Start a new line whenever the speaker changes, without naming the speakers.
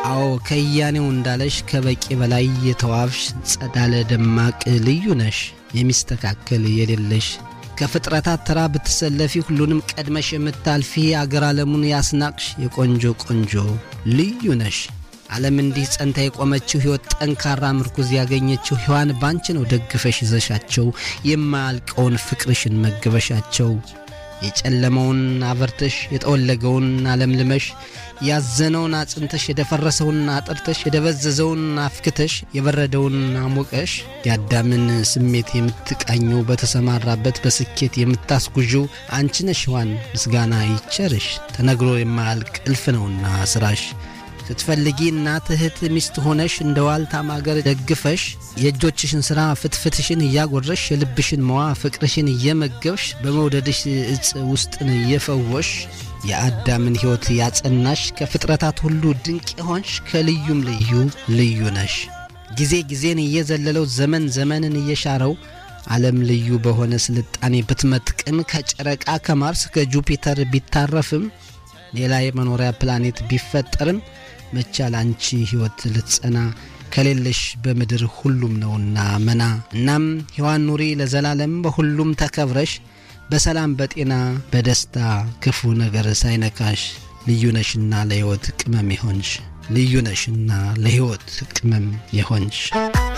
አዎ ከያኔው እንዳለሽ ከበቂ በላይ የተዋብሽ ጸዳለ ደማቅ ልዩ ነሽ የሚስተካከል የሌለሽ ከፍጥረታት ተራ ብትሰለፊ ሁሉንም ቀድመሽ የምታልፊ አገር ዓለሙን ያስናቅሽ የቆንጆ ቆንጆ ልዩ ነሽ። ዓለም እንዲህ ጸንታ የቆመችው ሕይወት ጠንካራ ምርኩዝ ያገኘችው ሔዋን ባንቺ ነው ደግፈሽ ይዘሻቸው የማያልቀውን ፍቅርሽን መግበሻቸው የጨለመውን አበርተሽ የጠወለገውን አለምልመሽ ያዘነውን አጽንተሽ የደፈረሰውን አጥርተሽ የደበዘዘውን አፍክተሽ የበረደውን አሞቀሽ የአዳምን ስሜት የምትቃኘው በተሰማራበት በስኬት የምታስጉዥው አንቺ ነሽ ሔዋን ምስጋና ይቸርሽ ተነግሮ የማያልቅ እልፍ ነውና ስራሽ ስትፈልጊ እናት እህት ሚስት ሆነሽ እንደ ዋልታ ማገር ደግፈሽ የእጆችሽን ሥራ ፍትፍትሽን እያጎረሽ የልብሽን መዋ ፍቅርሽን እየመገብሽ በመውደድሽ እጽ ውስጥን እየፈወሽ የአዳምን ሕይወት ያጸናሽ ከፍጥረታት ሁሉ ድንቅ የሆንሽ ከልዩም ልዩ ልዩ ነሽ። ጊዜ ጊዜን እየዘለለው ዘመን ዘመንን እየሻረው ዓለም ልዩ በሆነ ስልጣኔ ብትመጥቅም ከጨረቃ ከማርስ ከጁፒተር ቢታረፍም ሌላ የመኖሪያ ፕላኔት ቢፈጠርም መቻል አንቺ ሕይወት ልትጸና ከሌለሽ በምድር ሁሉም ነውና መና። እናም ሔዋን ኑሪ ለዘላለም በሁሉም ተከብረሽ በሰላም በጤና በደስታ ክፉ ነገር ሳይነካሽ ልዩ ነሽና ለሕይወት ቅመም የሆንሽ ልዩ ነሽና ለሕይወት ቅመም የሆንሽ